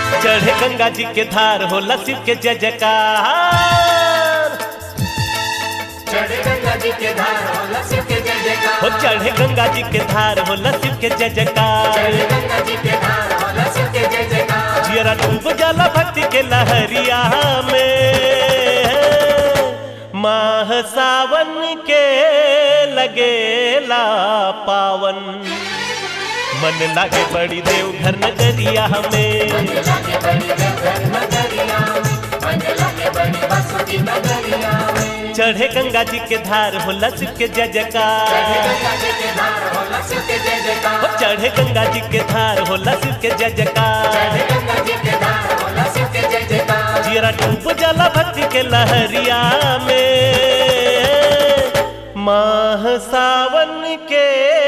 चढ़े गंगा जी के धार होला शिव के जय जयकार चढ़े गंगा जी के धार होला शिव के जय जयकार हो चढ़े गंगा जी के धार होला शिव के जय जयकार चढ़े गंगा जी के धार होला शिव के जय जयकार जियरा डूब जाला भक्ति के लहरिया में माह सावन के लगेला पावन मन लागे बड़ी देव घर नगरिया में लागे बड़ी देवघर नगरिया में मन लागे बड़ी बसुकी नगरिया में चढ़े गंगा जी के धार होला शिव के जय चढ़े जयकार गंगा जी के धार होला शिव के जय जयकार हो चढ़े गंगा जी के धार होला शिव के जय जयकार चढ़े गंगा जी के धार होला शिव के जय जयकार जियरा डूब जाला भक्ति के लहरिया में माह सावन के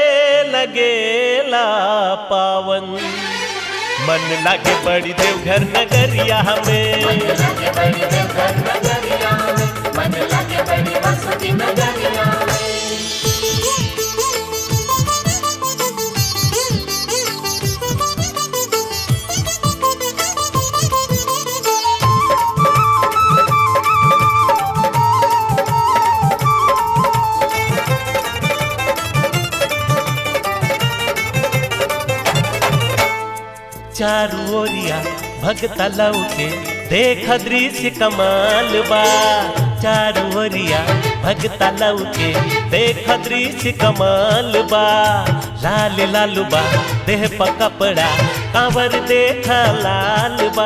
लगेला पावन मन लागे बड़ी देवघर नगरिया में लागे बड़ी देवघर नगरिया में मन लागे बड़ी बसुकी नगरिया में चारू ओरिया भगता लौके देख दृश्य कमाल बा चारू ओरिया भगता लौके देख दृश्य कमाल बा लाल लाल बा देह पर कपड़ा कांवर देख लाल बा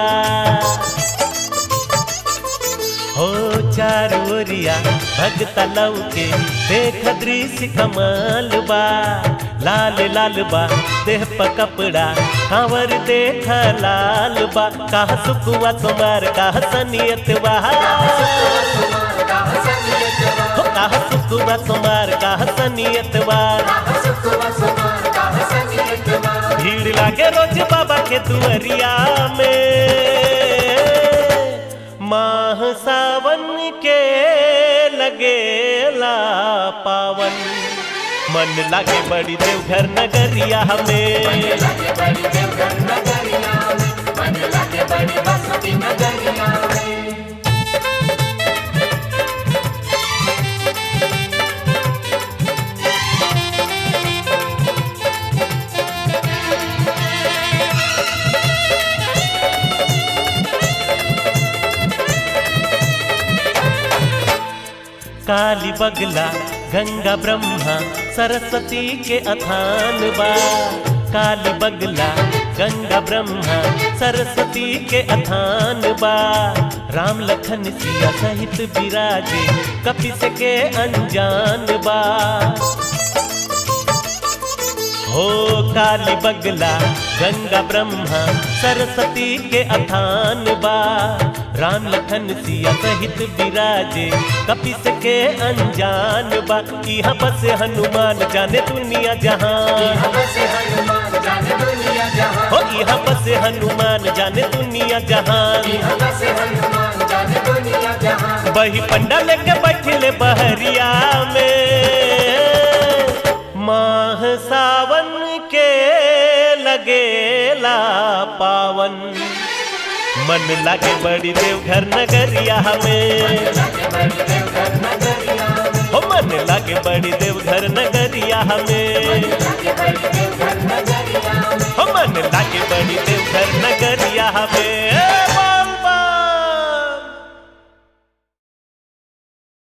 हो चारू ओरिया भगता लौके देख दृश्य कमाल बा लाल लाल बा देह पर कपड़ा कांवर देख लाल बा काह सुकुआ तुम्हार काह सनियत बा सुकुमार का हसनियत हो काह सुकुआ तुम्हार काह सनियत बा सुकुमार सुकुमार का हसनियत भीड़ लागे रोज बाबा के दुअरिया में माह सावन के लगेला पावन मन लागे बड़ी देवघर नगरिया में लागे बड़ी देवघर नगरिया में मन लागे बड़ी बसुकी नगरिया में काली बगला गंगा ब्रह्मा सरस्वती के अथान बा काली बगला गंगा ब्रह्मा सरस्वती के अथान बा राम लखन सिया सहित विराजे कपिस के अनजान बा हो काली बगला गंगा ब्रह्मा सरस्वती के अथान बा राम लखन सिया सहित विराजे कपिस के अनजान बा यहाँ बस हनुमान जाने दुनिया जहां हम से हनुमान जाने दुनिया जहां हो यहाँ बस हनुमान जाने दुनिया जहां हम से हनुमान जाने दुनिया जहां वही पंडा लेके बैठले बहरिया में माह सावन के लगेला पावन मन लागे बड़ी देवघर नगरिया में लागे बड़ी देवघर नगरिया में हो मन लागे बड़ी देवघर नगरिया में लागे बड़ी देवघर नगरिया में हो मन लागे बड़ी देवघर नगरिया में